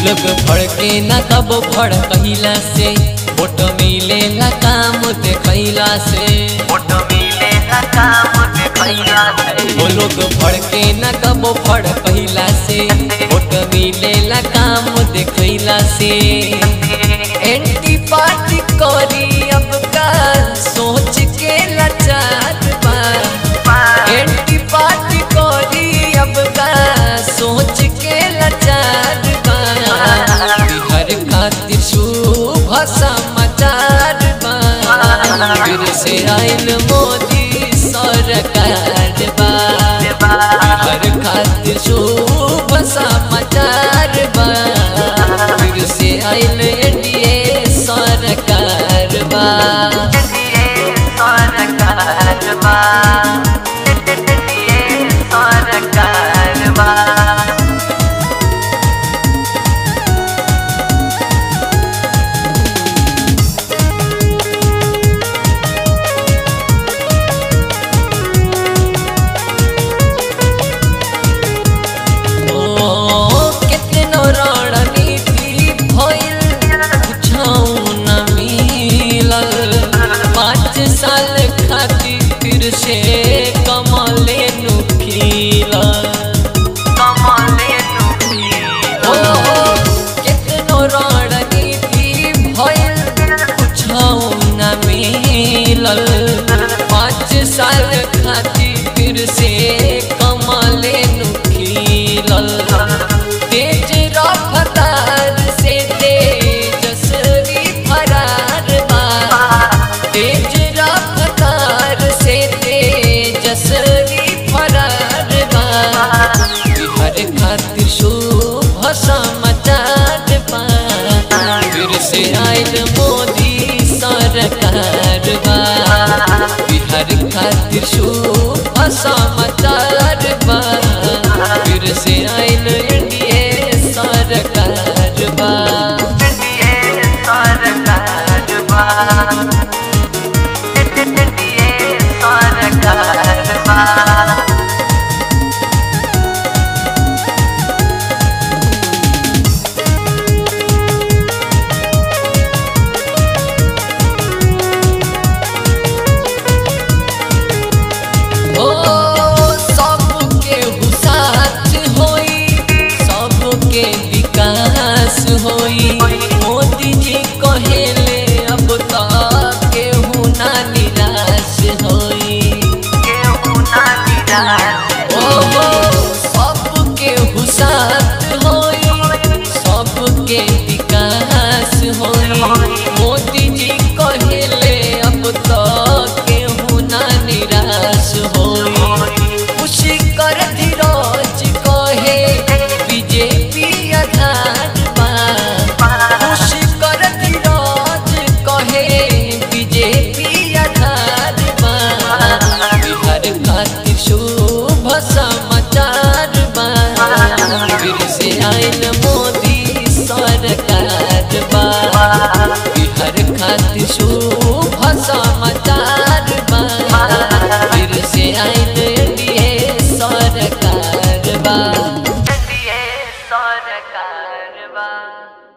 लोग फड़के न कब फड़ कहिला से वोट मिलेला काम देखैला से वो लोग फड़के न कब फड़ कहिला से वोट मिलेला काम देखैला से एंटी पार्टी करी अब का सोच के लाचार बा एंटी पार्टी करी अब का सोच के लाचार बा बिहार खातिर शुभ समाचार बा फिर से आयल मोदी सरकार बा बिहार खातिर शुभ समाचार बा फिर से आयल एनडीए सरकार बा ओ कितनो रणनीति भइल कुछौ न मिलल पाँच साल खातिर फिर से कमले नु खिलल ओ कितनो रणनीति भइल कुछौ न मिलल पाँच साल खातिर फिर से कमले नु खिलल तेज रफ्तार से तेजस्वी फरार बा तेज रफ्तार से तेजस्वी फरार बा बिहार खातिर शुभ समाचार बा फिर से आयल मोदी सरकार बा बिहार खातिर शुभ समाचार बा फिर से आयल एनडीए सरकार बा ओ सबके हुसात होई सबके विकास होई मोदी जी कहेले अब तक केहू ना निराश होई ओ सबके हुसात होई सबके विकास होई मोदी जी कहेले अब तक केहू ना निराश होई खुशी कर धीरज कहे बीजेपी आधार बा खुशी कर धीरज कहे बीजेपी आधार बा बिहार खातिर शुभ समाचार बा फिर से आयल मोदी सरकार बा बिहार खातिर शुभ समाचार बा फिर से आयल एनडीए सरकार बा सरकार